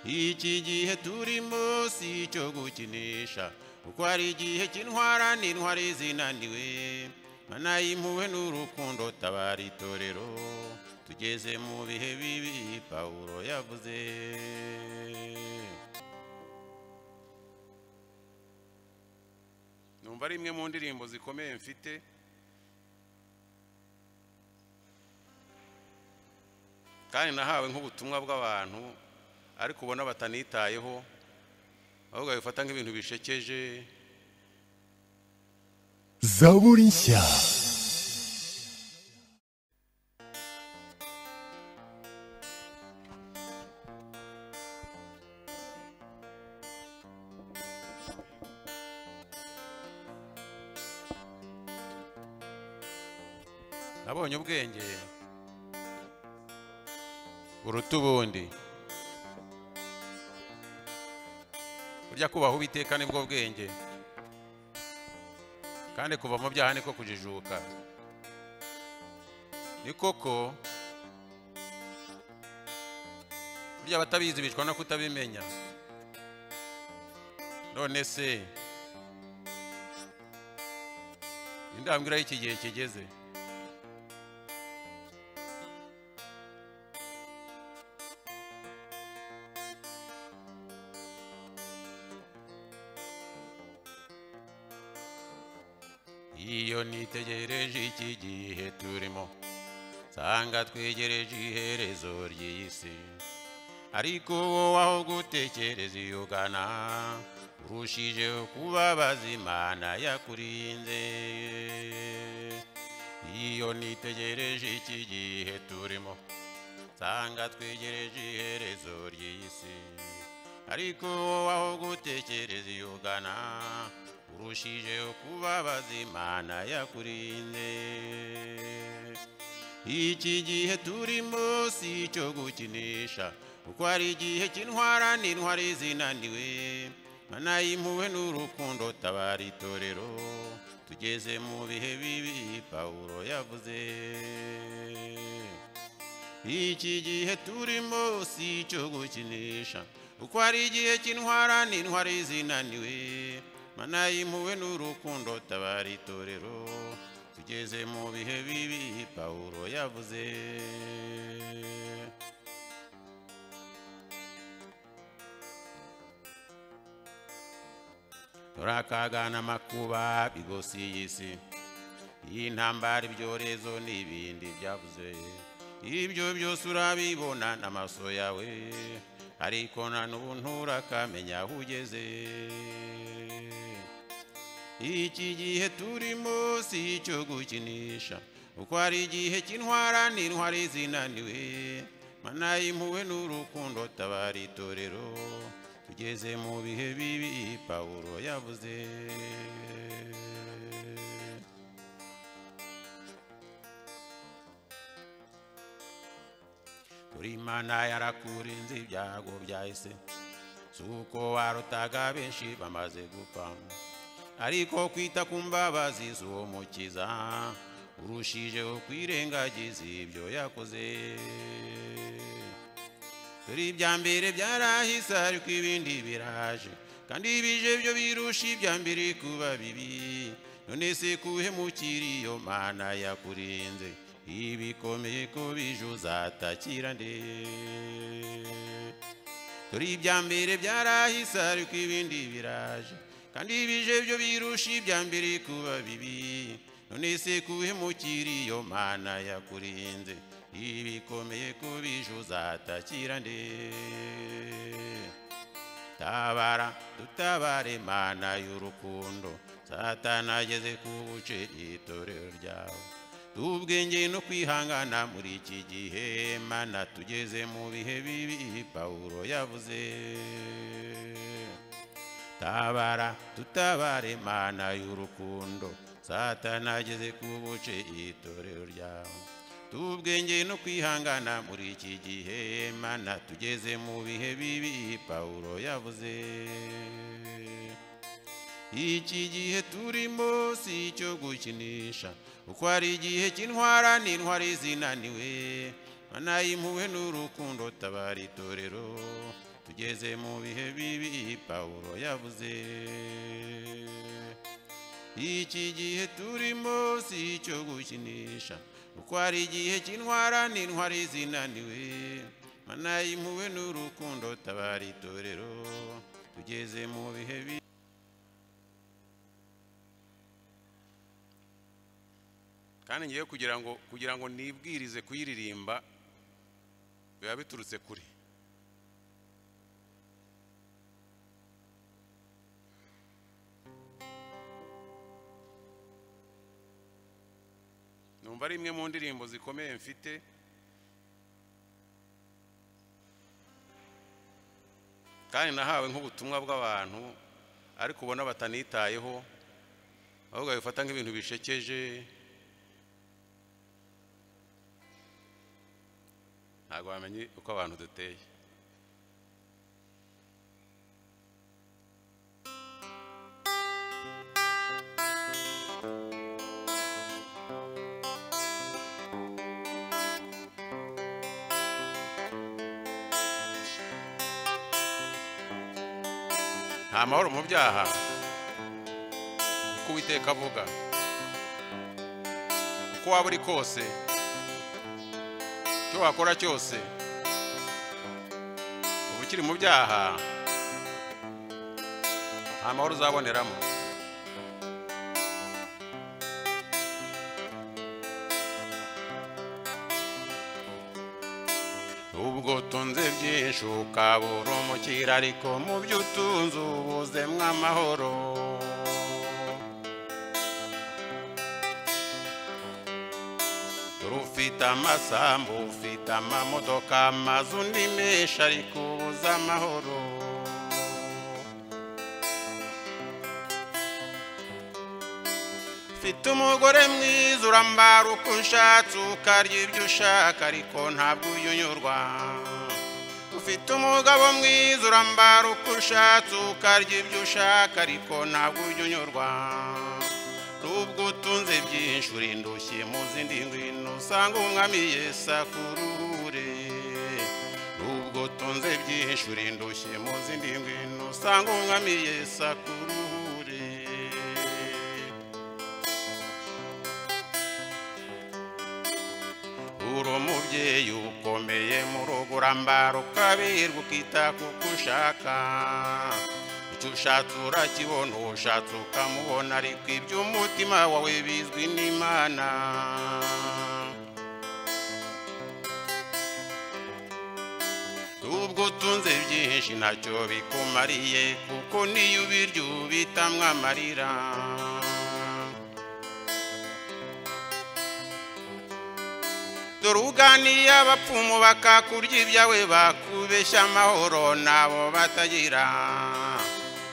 iki gihe turimo si icyo gukinisha kuko hari igihe cy'intwara n'intwari zinaniwe mana y'impuhwe n'urukundo tabara itorero tugeze mu bihe bibi pawulo yavuze numva ari imwe mu ndirimbo zikomeye mfite kandi nahawe nk'ubutumwa bw'abantu ariko ubona batanitayeho ahubwo babifata nk'ibintu bishekeje zaburi nshya nabonye ubwenge buruta ubundi burya kubaha uwiteka nibwo bwenge kandi kuva mu byaha niko kujijuka ni koko burya abatabizi bicwa no kutabimenya none se indambwira y'iki gihe kigeze iyo nitegereje iki gihe turimo nsanga twegereje iherezo ry'iyi si ariko wowe aho gutekereza iyo ugana urushijeho kubabaza imana yakurinze iyo nitegereje iki gihe turimo nsanga twegereje iherezo ry'iyi si ariko wowe aho gutekereza iyo ugana urushijeho kubabaza imana yakurinze iki gihe turimo si icyo gukinisha kuko hari igihe cy'intwara n'intwari zinaniwe mana y'impuhwe n'urukundo tabara itorero tugeze mu bihe bibi pawulo yavuze iki gihe turimo si icyo gukinisha kuko hari igihe cy'intwara n'intwari zinaniwe mana y'impuhwe n'urukundo tabara itorero tugeze mu bihe bibi pawulo yavuze turakagana amakuba bigosi y'isi y'intambara ibyorezo n'ibindi byavuze ibyo byose urabibona n'amaso yawe ariko na n'ubu nturakamenya aho ugeze iki gihe turimo si icyo gukinisha kuko hari igihe cy'intwara n'intwari zinaniwe mana y'impuhwe n'urukundo tabara itorero tugeze mu bihe bibi pawulo yavuze turi imana yarakurinze ibyago byahise si uko warutaga benshi bamaze gupfamo ariko kwita ku mbabazi z'uwo mukiza urushijeho kwirengagiza ibyo yakoze dore ibya mbere byarahise ariko ibindi biraje kandi ibije byo birusha ibya mbere kuba bibi none se kuhemukira iyo mana yakurinze ibikomeye ko bije uzatakira nde dore ibya mbere byarahise ariko ibindi biraje kandi ibije byo birusha ibya mbere kuba bibi none se kuhemukira iyo mana yakurinze ibikomeye ko bije uzatakira nde tabara dutabare mana y'urukundo satana ageze ku buce itorero ryawe tubwenge no kwihangana muri iki gihe mana tugeze mu bihe bibi pawulo yavuze tabara tutabare mana y'urukundo satana ageze ku buce itorero ryawe tubwenge no kwihangana muri iki gihe mana tugeze mu bihe bibi pawulo yavuze iki gihe turimo si icyo gukinisha kuko hari igihe cy'intwara n'intwari zinaniwe mana y'impuhwe n'urukundo tabara itorero tugeze mu bihe bibi pawulo yavuze iki gihe turimo si icyo gukinisha kuko hari igihe cy'intwara n'intwari zinaniwe mana y'impuhwe n'urukundo tabara itorero tugeze mu bihe bibi kandi ngewe kugira ngo kugira ngo nibwirize kuyiririmba biba biturutse kure numva ari imwe mu ndirimbo zikomeye mfite kandi nahawe nk'ubutumwa bw'abantu ariko ubona batanitayeho ahubwo babifata nk'ibintu bishekeje ntabwo bamenye uko abantu duteye nta mahoro mu byaha uko uwiteka avuga uko waba uri kose icyo wakora cyose uba ukiri mu byaha nta mahoro uzaboneramo ubwo utunze byinshi ukabura umukira ariko mu byo utunze ubuzemo amahoro rufite amasambu ufite amamodoka amazu ni menshi ariko ubuze amahoro mfite umugore mwiza urambara uko unshatse ukarya ibyo ushaka ariko ntabwo uyunyurwa ufite umugabo mwiza urambara uko ushatse ukarya ibyo ushaka ariko ntabwo uyunyurwa nubwo utunze byinshi urindushye mu zindi ngwino usanga umwami yesu akuruhure nubwo utunze byinshi urindushye mu zindi ngwino usanga umwami yesu akuruhure uri umubyeyi ukomeye mu rugo urambara ukabirwa ukita kuko ushaka icyo ushatse urakibona uwo ushatse ukamubona ariko iby'umutima wawe bizwi n'imana ubwo utunze byinshi ntacyo bikumariye kuko niyo ubirya ubitamwa amarira dore uganiye abapfumu bakakurya ibyawe bakubeshya amahoro nabo batagira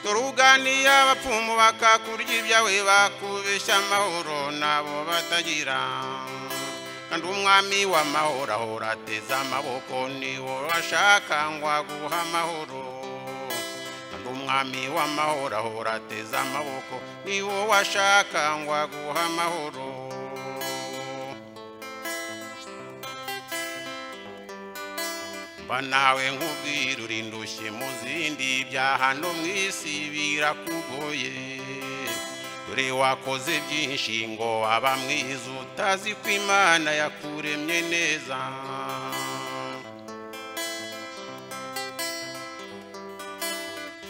dore uganiye abapfumu bakakurya ibyawe bakubeshya amahoro nabo batagira kandi umwami w'amahoro ahora ateze amaboko niwo bashaka ngo aguhe amahoro kandi umwami w'amahoro ahora ateze amaboko niwo washaka ngo aguhe amahoro mba nawe nkubwira urindushye mu zindi byaha no mu isi birakugoye dore wakoze byinshi ngo aba mwiza utazi ko imana yakuremye neza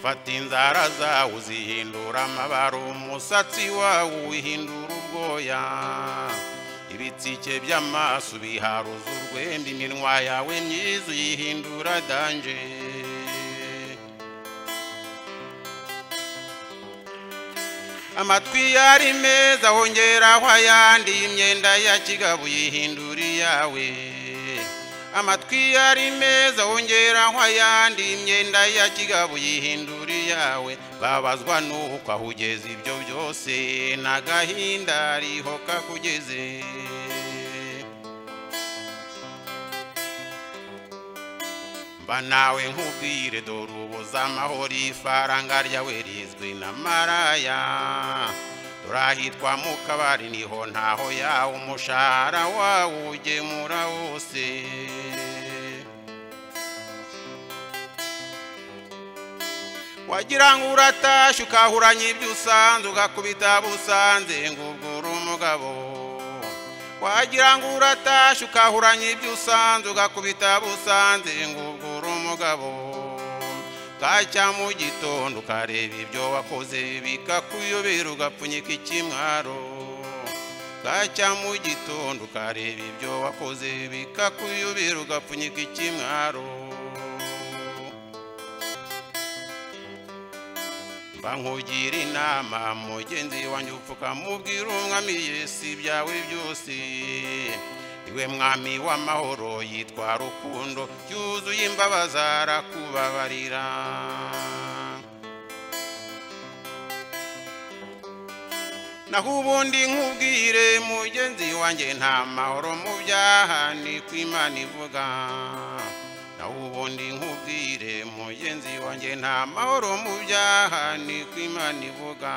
fata inzara zawe uzihindura amabara umusatsi wawe uwihindura ubwoya ibitsike by'amaso biharuza urwenda iminwa yawe myiza uyihindura danje amatwi yari meza hongeraho ayandi imyenda ya kigabo uyihindura iyawe amatwi yari meza hongeraho ayandi imyenda ya kigabo uyihindura iyawe babazwa n'uko aho ugeze ibyo byose n'agahinda ariho kakugeze mba nawe nkubwire dore ubuze amahoro ifaranga ryawe rizwi na maraya dore ahitwa mu kabari niho ntaho yawe umushahara wawe ugemura wose wagira ngo uratashye ukahuranya ibyo usanze ugakubita busanze ngo ubwo uri umugabo wagira ngo uratashye ukahuranya ibyo usanze ugakubita busanze ngo ubwo uri umugabo bwacya mu gitondo ukareba ibyo wakoze bikakuyobera ugapfunyika ikimwaro bwacya mu gitondo ukareba ibyo wakoze bikakuyobera ugapfunyika ikimwaro mba nkugira inama mugenzi wanjye upfuka mubwira umwami yesu ibyawe byose iwe mwami w'amahoro yitwa rukundo yuzuye imbabazi arakubabarira naho ubundi nkubwire mugenzi wanjye nta mahoro mu byaha ni ko imana ivuga naho ubundi nkubwire mugenzi wanjye nta mahoro mu byaha ni ko imana ivuga